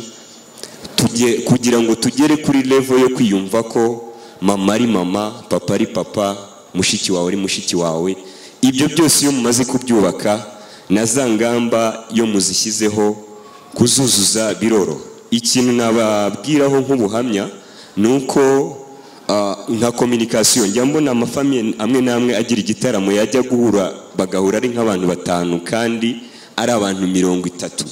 tujye- kugira ngo tugere kuri level yo kwiyumva ko mama ari mama papa ari papa mushiki wawe ari mushiki wawe ibyo byose iyo mumaze kubyubaka na za ngamba iyo muzishyizeho kuzuzuza biroro ikintu nababwiraho nk'ubuhamya ni uko ah, nka communication njya mbona amafamiye amwe n'amwe agira igitaramo yajya guhura bagahura ari nk'abantu batanu kandi ari abantu mirongo itatu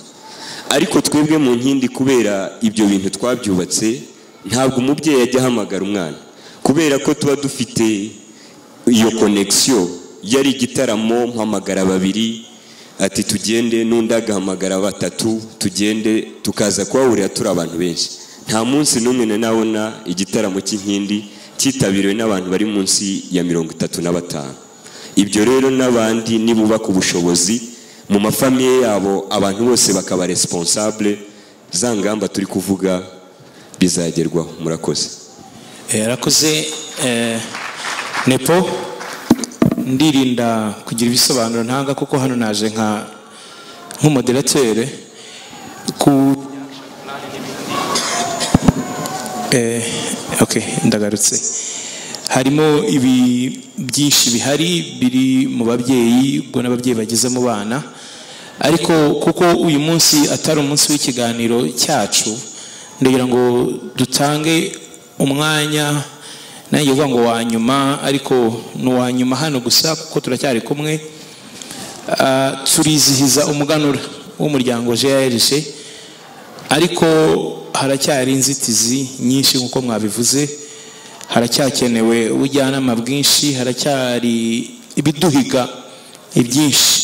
ariko twebwe mu nkindi kubera ibyo bintu twabyubatse ntabwo umubyeyi ajya ahamagara umwana kubera ko tuba dufite iyo konegisiyo yari igitaramo mpamagara babiri ati tugende n'undi agahamagara batatu tugende tukaza kuhahurira turi abantu benshi nta munsi n'umwe nanabona igitaramo cy'inkindi cyitabiriwe n'abantu bari munsi ya mirongo itatu na batanu ibyo rero n'abandi nibubaka ubushobozi mu mafamiye yabo abantu bose bakaba responsable za ngamba turi kuvuga bizagerwaho murakoze Eh, arakoze eh, nepo ndirinda kugira ibisobanuro ntanga kuko hano naje nka nk'umoderatere ku eh, okay ndagarutse harimo ibi byinshi bihari biri mu babyeyi ubwo n'ababyeyi bageze mu bana ariko kuko uyu munsi atari umunsi w'ikiganiro cyacu ndagira ngo dutange umwanya nanjye uvuga ngo wa nyuma ariko ni uwa nyuma hano gusa kuko turacyari kumwe Ah, turizihiza umuganura w'umuryango grg ariko haracyari inzitizi nyinshi nk'uko mwabivuze haracyakenewe ubujyanama bwinshi haracyari ibiduhiga ibyinshi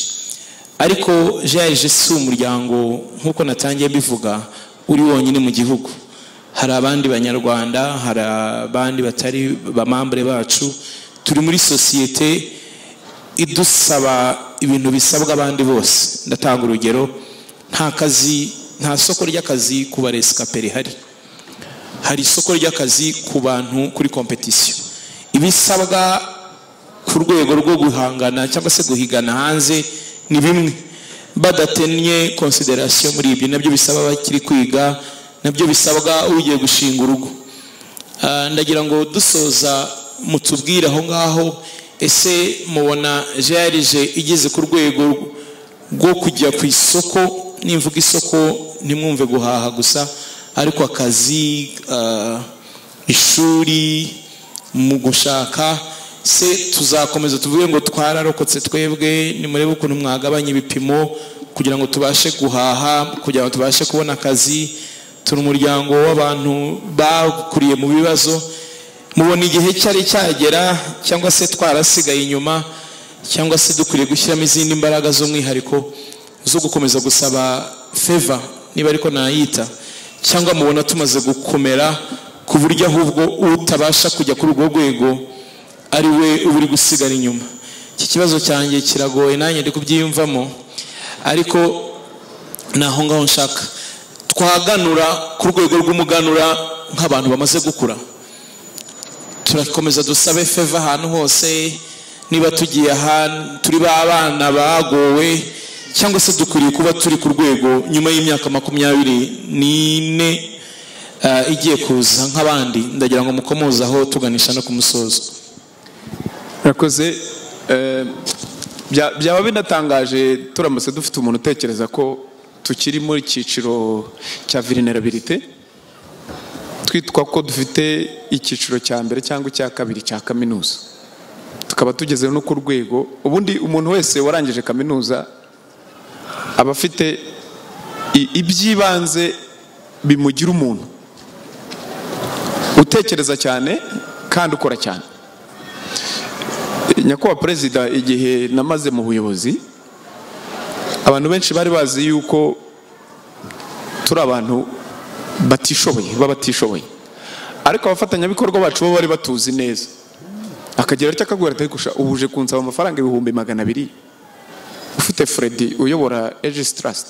ariko jaje si umuryango nk'uko natangiye mbivuga uri wonyine mu gihugu hari abandi banyarwanda hari abandi batari bamambure bacu turi muri sosiyete idusaba ibintu bisabwa abandi bose ndatanga urugero nta kazi nta soko ry'akazi ku baresikape rihari hari isoko ry'akazi ku bantu kuri kompetisiyo ibisabwa ku rwego rwo guhangana cyangwa se guhigana hanze ni bimwe badatennye konsiderasiyo muri ibyo nabyo bisaba abakiri kwiga nabyo bisabwa ugiye gushinga urugo Ah, ndagira ngo dusoza mutubwire aho ngaho ese mubona jarije igeze ku rwego rwo kujya ku isoko nimvuga isoko ntimwumve guhaha gusa ariko akazi ah, ishuri mu gushaka se tuzakomeza tuvuge ngo twararokotse twebwe nimurebe ukuntu mwagabanya ibipimo kugira ngo tubashe guhaha kugira ngo tubashe kubona akazi turi umuryango w'abantu bakuriye mu bibazo mubona igihe cyari cyagera cyangwa se twarasigaye inyuma cyangwa se dukwiriye gushyiramo izindi mbaraga z'umwihariko zo gukomeza gusaba feva niba ariko nayita cyangwa mubona tumaze gukomera ku buryo ahubwo utabasha kujya kuri urwo rwego ari we uba uri gusigara inyuma iki kibazo cyanjye kiragoye nanjye ndi kubyiyumvamo ariko naho ngaho nshaka twaganura ku rwego rw'umuganura nk'abantu bamaze gukura turakomeza dusabe feva ahantu hose niba tugiye ahantu turi b'abana bagowe cyangwa se dukwiriye kuba turi ku rwego nyuma y'imyaka makumyabiri n'ine ah, igiye kuza nk'abandi ndagira ngo mukomozaho tuganisha no ku musozo Murakoze eh, bya- byaba binatangaje turamutse dufite umuntu utekereza ko tukiri muri cyiciro cya vulnerabilité twitwa ko dufite icyiciro cya mbere cyangwa icya kabiri cya kaminuza tukaba tugeze no ku rwego ubundi umuntu wese warangije kaminuza aba afite i- iby'ibanze bimugira umuntu utekereza cyane kandi ukora cyane nyakubahwa perezida igihe namaze mu buyobozi abantu benshi bari bazi yuko turi abantu batishoboye b'abatishoboye ariko abafatanyabikorwa bacu bo bari batuzi neza akagera icyo akagura ati "Gusha, ubu uje kunsaba amafaranga ibihumbi magana abiri ufite Freddy uyobora Aegis Trust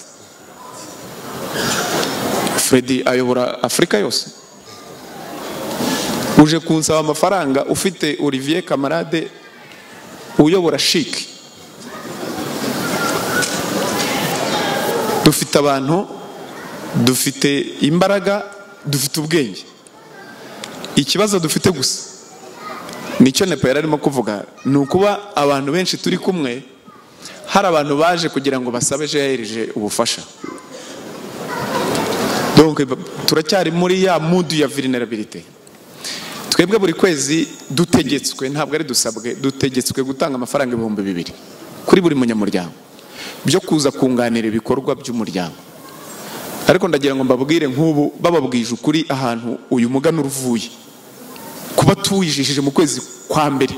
Freddy ayobora Afurika yose uje kunsaba amafaranga ufite Olivier Kamarade uyobora shiki dufite abantu dufite imbaraga dufite ubwenge ikibazo dufite gusa nicyo nepo yari arimo kuvuga ni ukuba abantu benshi turi kumwe hari abantu baje kugira ngo basabe jeherije ubufasha donc turacyari muri ya mudu ya vulnerabilité twebwe buri kwezi dutegetswe ntabwo ari dusabwe dutegetswe gutanga amafaranga ibihumbi bibiri kuri buri munyamuryango byo kuza kunganira ibikorwa by'umuryango ariko ndagira ngo mbabwire nk'ubu bababwije ukuri ahantu uyu muganura uvuye kuba tuwijishije mu kwezi kwa mbere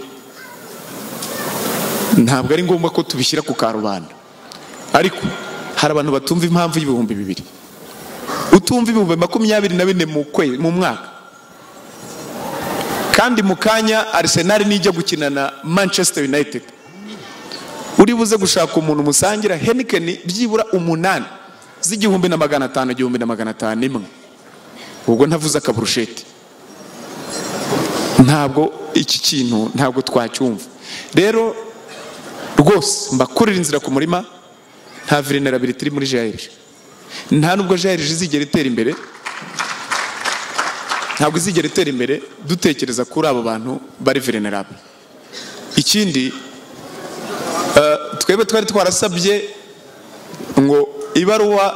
ntabwo ari ngombwa ko tubishyira ku karubanda ariko hari abantu batumva impamvu y'ibihumbi bibiri utumva ibihumbi makumyabiri na bine mu kwe- mu mwaka kandi mu kanya Arsenal nijya gukina na Manchester United uri buze gushaka umuntu musangira Heineken byibura umunani z'igihumbi na magana atanu igihumbi na magana atanu imwe ubwo ntavuze akaburusheti ntabwo iki kintu ntabwo twacyumva rero rwose mbakurira inzira ku murima nta vulnerability iri muri jairije nta nubwo jairije izigera itera imbere ntabwo izigera itera imbere dutekereza kuri abo bantu bari venerable ikindi eh, twebwe twari twarasabye ngo ibaruwa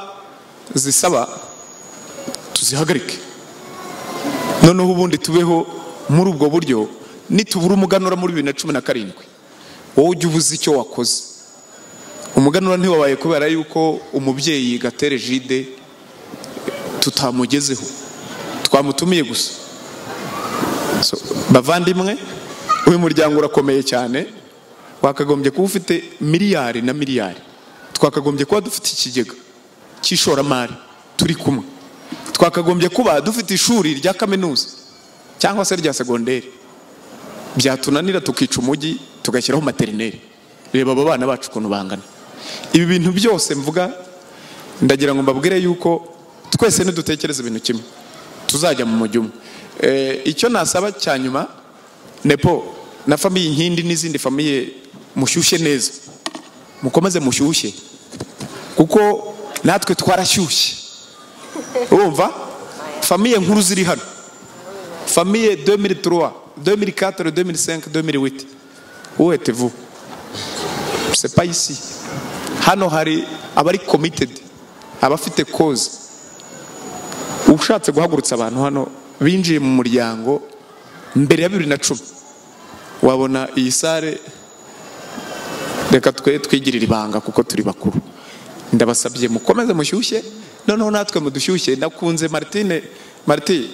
zisaba tuzihagarike noneho ubundi tubeho muri ubwo buryo nitubura umuganura muri bibiri na cumi na karindwi wowe ujya ubuze icyo wakoze umuganura ntiwabaye kubera yuko umubyeyi gatere jide tutamugezeho twamutumiye gusa So, bavandimwe uyu muryango urakomeye cyane wakagombye kuba ufite miliyari na miliyari twakagombye kuba dufite ikigega cy'ishoramari turi kumwe twakagombye kuba dufite ishuri rya kaminuza cyangwa se rya segonderi byatunanira tukica umujyi tugashyiraho materineri reba abo bana bacu ukuntu bangana ibi bintu byose mvuga ndagira ngo mbabwire yuko twese nidutekereza ibintu kimwe tuzajya mu mujyi umwe Eh, icyo nasaba cya nyuma nepo na famiye nkindi n'izindi famiye mushyushye neza mukomeze mushyushye kuko natwe twarashyushye urumva famiye nkuru ziri hano famiye 2003 2004 2005 2008 wowe tevu c'est pas ici hano hari abari committed abafite cause ushatse guhagurutsa abantu hano binjiye mu muryango mbere ya bibiri na cumi wabona iyi sare reka twe twigirire ibanga kuko turi bakuru ndabasabye mukomeze mushyushye noneho natwe mudushyushye ndakunze martine marti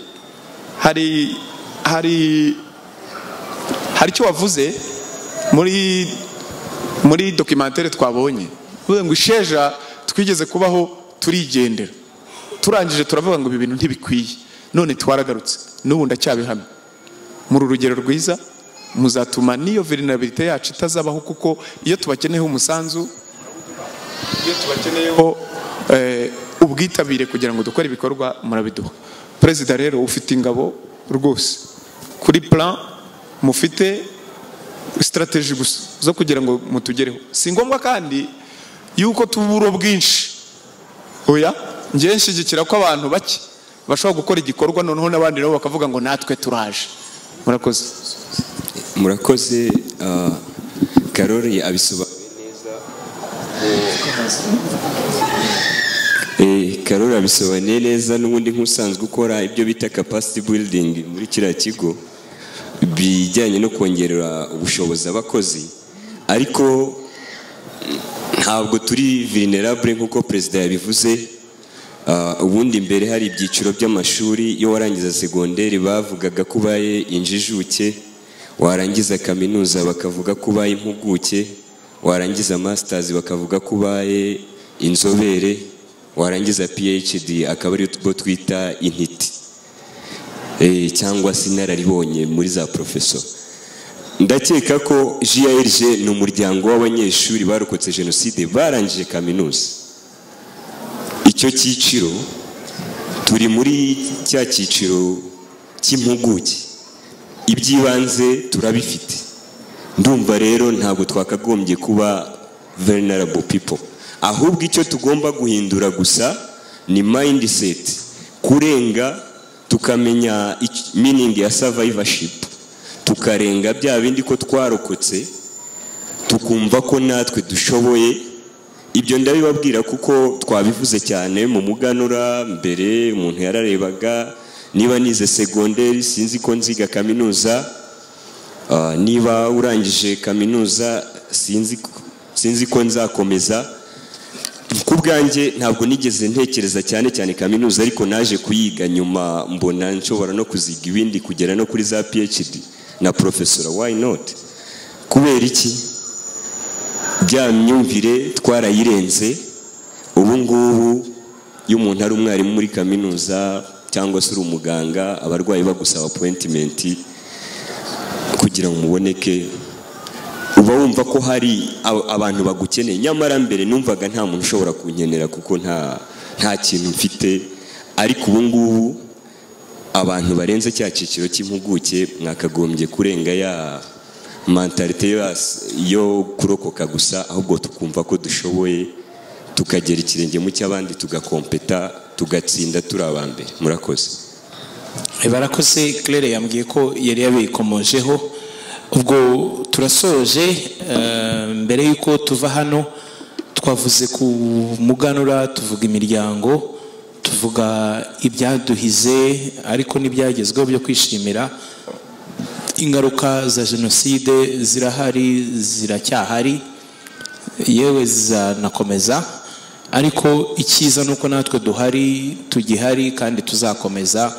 hari hari hari icyo wavuze muri muri dokimantere twabonye uvuze ngo isheja twigeze kubaho turigendera turangije turavuga ngo ibi bintu ntibikwiye none twaragarutse n'ubu ndacyabihamya muri urugero rwiza muzatuma n'iyo vulnerabilité yacu itazabaho kuko iyo tubakeneyeho umusanzu iyo tubakeneyeho eh, ubwitabire kugira ngo dukore ibikorwa murabiduha perezida rero ufite ingabo rwose kuri plan mufite strategy gusa zo kugira ngo mutugereho si ngombwa kandi yuko tubura bwinshi oya ngewe nshyigikira ko abantu bake bashobora gukora igikorwa noneho n'abandi nabo bakavuga ngo natwe turaje murakoze murakoze ah, karori abisobanuye neza Eh, karori abisobanuye neza n'ubundi nk'usanzwe ukora ibyo bita capacity building muri kiriya kigo bijyanye no kongerera ubushobozi abakozi ariko ntabwo turi vulnerable nk'uko perezida yabivuze Ah, ubundi mbere hari ibyiciro by'amashuri iyo warangiza segonderi bavugaga ko ubaye injijuke warangiza kaminuza bakavuga ko ubaye impuguke warangiza masters bakavuga ko ubaye inzobere warangiza phd akaba ari bo twita intiti Eh, cyangwa se inararibonye muri za profeso ndakeka ko JRG ni umuryango w'abanyeshuri barokotse jenoside barangije kaminuza icyo cyiciro turi muri cya cyiciro cy'impuguke iby'ibanze turabifite ndumva rero ntabwo twakagombye kuba vulnerable people ahubwo icyo tugomba guhindura gusa ni mindset kurenga tukamenya ic- meaning ya survivorship tukarenga bya bindi ko twarokotse tukumva ko natwe dushoboye ibyo ndabibabwira kuko twabivuze cyane mu muganura mbere umuntu yararebaga niba nize segonderi sinzi ko nziga kaminuza Ah, niba urangije kaminuza sinzi ko- sinzi ko nzakomeza ku bwanjye ntabwo nigeze ntekereza cyane cyane kaminuza ariko naje kuyiga nyuma mbona nshobora no kuziga ibindi kugera no kuri za phd na profesora why not kubera iki bya myumvire twarayirenze ubu ngubu iyo umuntu ari umwarimu muri kaminuza cyangwa se uri umuganga abarwayi bagusaba appointment kugira ngo muboneke uba wumva ko hari ab- abantu bagukeneye nyamara mbere numvaga nta muntu ushobora kunkenera kuko nta nta kintu mfite ariko ubu ngubu abantu barenze cya cyiciro cy'impuguke mwakagombye kurenga ya mentalite yo hasi- yo kurokoka gusa ahubwo tukumva ko dushoboye tukagera ikirenge mu cy'abandi tugakompeta tugatsinda turi abambere murakoze barakoze claire yambwiye ko yari yabikomojeho ubwo turasoje eh, mbere y'uko tuva hano twavuze ku muganura tuvuga imiryango tuvuga ibyaduhize ariko n'ibyagezweho byo kwishimira ingaruka za jenoside zirahari ziracyahari yewe zanakomeza ariko icyiza ni uko natwe duhari tugihari kandi tuzakomeza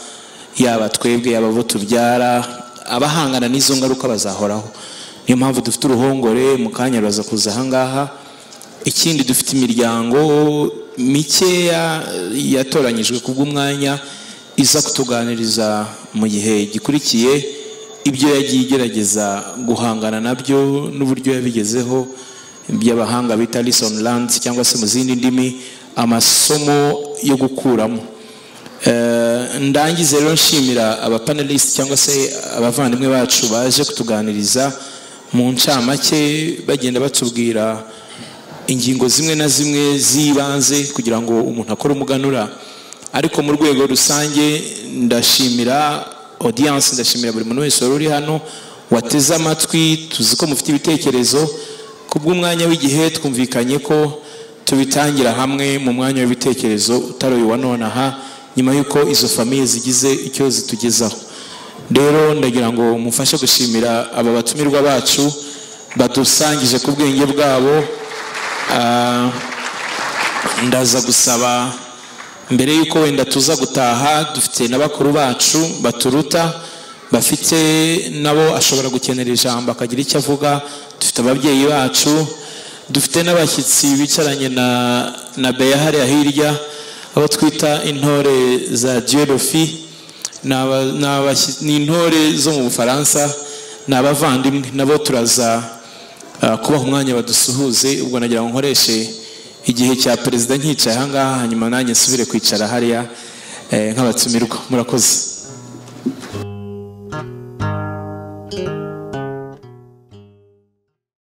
yaba twebwe yaba abo tubyara abahangana n'izo ngaruka bazahoraho niyo mpamvu dufite uruhongore mu kanya ruraza kuza ahangaha ikindi dufite imiryango mikeya yatoranyijwe ku bw'umwanya iza kutuganiriza mu gihe gikurikiye ibyo yagiye igerageza guhangana nabyo n'uburyo yabigezeho by'abahanga bita lesson learned cyangwa se mu zindi ndimi amasomo yo gukuramo Eh, ndangize rero nshimira abapanelist cyangwa se abavandimwe bacu baje kutuganiriza mu ncamake bagenda batubwira ingingo zimwe na zimwe z'ibanze kugira ngo umuntu akore umuganura ariko mu rwego rusange ndashimira audience ndashimira buri muntu wese wari uri hano wateze amatwi tuzi ko mufite ibitekerezo ku bw'umwanya w'igihe twumvikanye ko tubitangira hamwe mu mwanya w'ibitekerezo utaroye uwa nonaha nyuma y'uko izo famiye zigize icyo zitugezaho rero ndagira ngo mufashe gushimira aba batumirwa bacu badusangije ku bwenge bwabo Ah, ndaza gusaba mbere y'uko wenda tuza gutaha dufite na bakuru bacu baturuta bafite nabo ashobora gukenera ijambo akagira icyo avuga dufite ababyeyi bacu dufite n'abashyitsi bicaranye na na beya hariya hirya abo twita intore za geodofi ni aba- ni abashyi- ni intore zo mu bufaransa ni abavandimwe nabo turaza ah, kubaha umwanya badusuhuze ubwo nagira ngo nkoreshe igihe cya perezida nkicaye ahangaha hanyuma nanjye nsubire kwicara hariya eh, nk'abatumirwa murakoze